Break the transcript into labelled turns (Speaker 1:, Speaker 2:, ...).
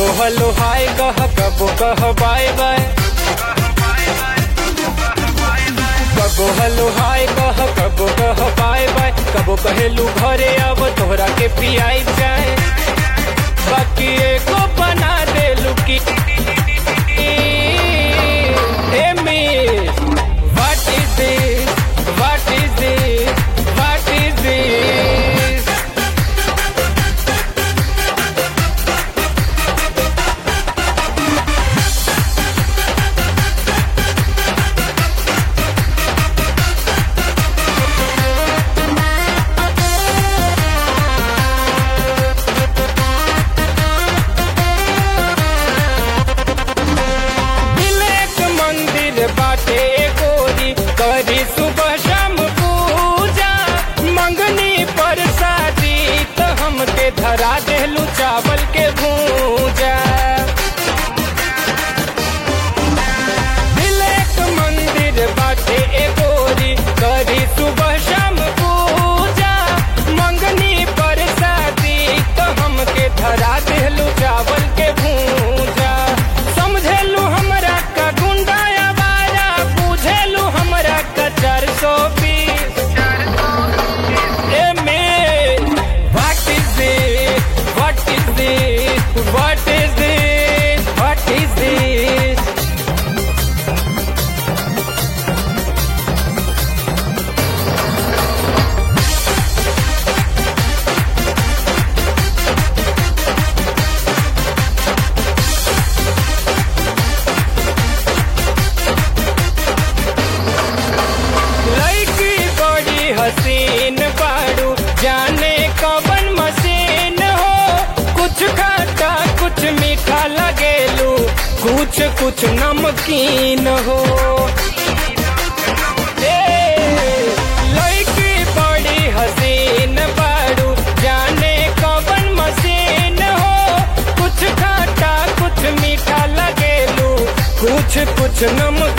Speaker 1: कबो hello hi कह कबो कह बाय बाय कबो हलो हाय कह कबो कह बाय बाय कबो कहेलू घरे अब तोहरा के पियाई जाए बाकी एको बना देलू की Hey miss, what is this? What is this? What is this? तिलक मंदिर बाटे गोरी करी सुबह शाम पूजा मंगनी पर शादी तो हमके धरा देलू चावल के भूजा तिलक मंदिर बाटे गोरी करी सुबह शाम पूजा मंगनी पर शादी तो हमके धरा देलू चावल के भूजा समझेलू हमरा का गुंडा आवारा बुझेलू हमरा का चार सौ बीस What is this? What is this? What is this? What is this? लड़की बड़ी हसीन बाड़ू जाने कवन मशीन हो कुछ खाटा कुछ मीठा लगेलू कुछ कुछ नमकीन हो ए, लड़की बड़ी हसीन बाड़ू जाने कवन मशीन हो कुछ खाटा कुछ मीठा लगेलू कुछ कुछ नमकीन